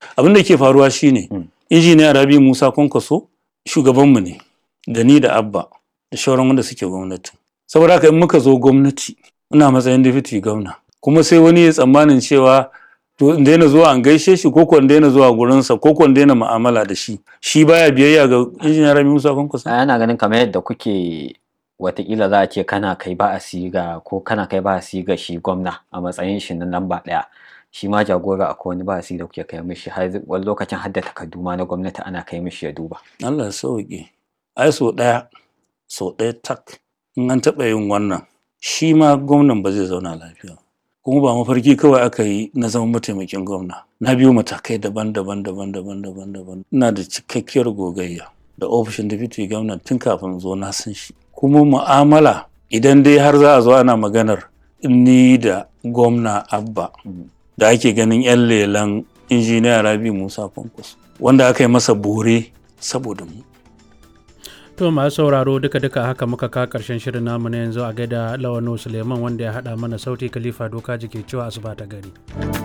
abin da ke faruwa shine injiniya rabi musa kwankwaso shugabanmu ne da ni da abba da shauran wanda suke gwamnati saboda haka in muka zo gwamnati ina matsayin deputy gwamna kuma sai wani ya tsammanin cewa to in daina zuwa an gaishe shi ko in daina zuwa gurinsa ko in daina mu'amala da shi shi baya biyayya ga injiniya rabi musa kwankwaso ana ganin kamar yadda kuke watakila za a ce kana kai ba a siga ko kana kai ba a siga shi gwamna a matsayin shi na lamba ɗaya shi ma jagora akwai wani ba a siga da kuke kai mishi har wani lokacin har da takardu ma na gwamnati ana kai mishi ya duba Allah ya sauke ai so ɗaya so ɗaya tak in an taɓa yin wannan shi ma gwamnan ba zai zauna lafiya kuma ba mafarki kawai aka yi na zama mataimakin gwamna na biyo matakai daban-daban daban-daban daban-daban ina da cikakkiyar gogayya da ofishin deputy gwamna tun kafin zo na san shi kuma mu'amala idan dai har za a zo ana maganar ni da gwamna abba da ake ganin 'yan lelan injiniya rabi musa kwankwas wanda aka yi masa bore saboda mu to masu sauraro duka-duka haka muka ka karshen shirin namu na yanzu a gaida lawano suleiman wanda ya haɗa mana sauti khalifa doka jike cewa asuba ta gari